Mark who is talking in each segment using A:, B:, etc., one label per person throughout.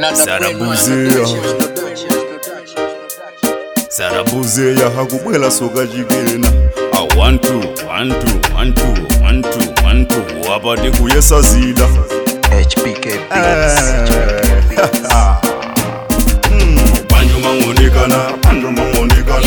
A: sarabuzeya sarabuzeya hakubwela soka chikena a one two one two one two one two one two wapati kuyesa zida
B: HBK Beats.
A: panjo mangonekana panjo mangonekana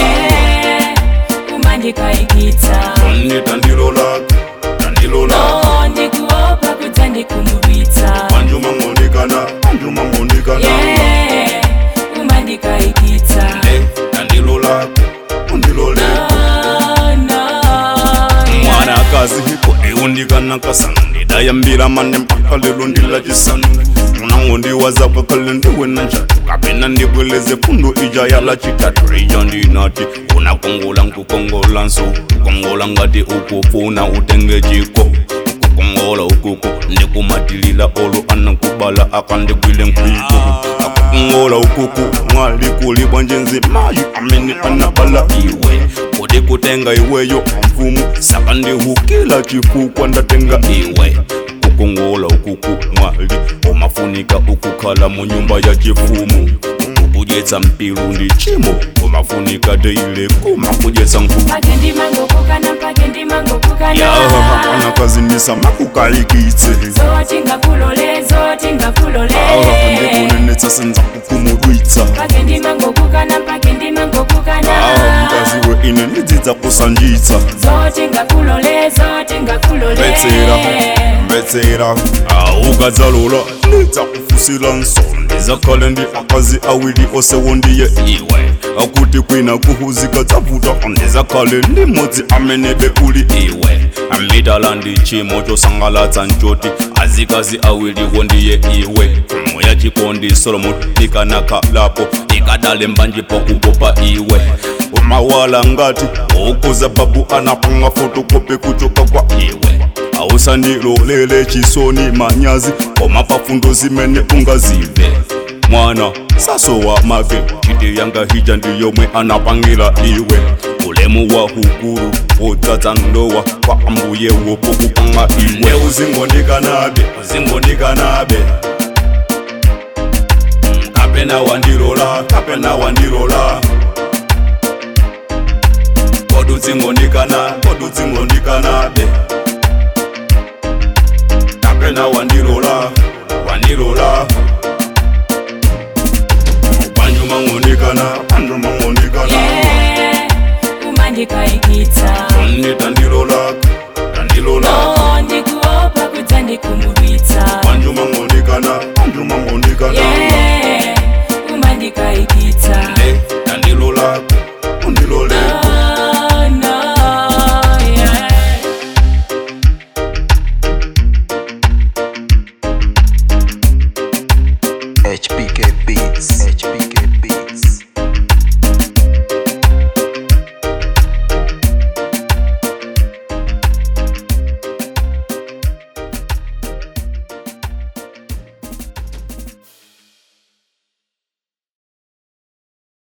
C: kumandikaigita
A: onni tandilo lake tandilo lake
C: no ndikuopa kuti ndikumubita
A: panjo mangonekana panjo mangonekana
C: Yeah, kumandikaigita
A: le tandilo lake undilo lake
C: Oh, no,
A: mwana akazi hiko iundikana kasanu ndidayambira mane mpaka lelo ndila chisanu munango ndiwazapo kale ndiwe na njatu kapena ndibweleze fundo ija yala chitatu ija ndinati unakongola nkukongola nso kongola ngati ukufuna utenge chiko ukukongola ukuku ndikumatilila olo anakubala akandigwile nkwiko akukongola ukuku mwali kulibwa njenzi mayi amene anabala iwe kuti kutenga iweyo mfumu saka ndihukila chifukwa ndatenga iwe kukongola ukuku mwali umafunika ukukhala mu nyumba ya chifumu kudyetsa mpilu ndi chimo umafunika teile kuma kudyetsa nkhuku
C: pake ndimangokukana pake ndimangokukana
A: yaha anakazindisa makukayikitse
C: zoti ngakulole zoti ngakulole
A: awa ndikunenetsa senza kukumudwitsa
C: pake ndimangokukana pake ndimangokukana
A: awa mkaziwe ine ndidzidza kusanjitsa
C: zoti ngakulole zoti ngakulole
A: mbetsera mbetsera ukadzalola ndidzakufusira nsolo ndizakhale ndi akazi awiri osewo ndiye iwe akuti kwina kuhuzika dzavuta ndizakhale ndi modzi amenebe uli iwe ambidala ndi chimo chosangalatsa nchoti azikazi awiriwo ndiye iwe moya chikondi solomon ikanakhalapo ikadale mbanji pakupopa iwe umawala ngati ukuza babu anapanga fotokopi kuchoka kwa iwe ausandilolele chisoni manyazi koma pafundo zimene ungazive mwana saso wa mave chiti yanga hija ndiyomwe anapangira iwe ulemu wa hukuru wodzadza ndowa kwa ambuye wopo kupanga iwe uzingondikanabe uzingondikanabe Mm, kapena wandilola kapena wandilola kodutsingonikana kodutsingonikanabe kapena wandilola wandilola panjo mangonikana panjo mangonikana
C: Yeah, kumandikaigita
A: onni tandilola tandilola
C: no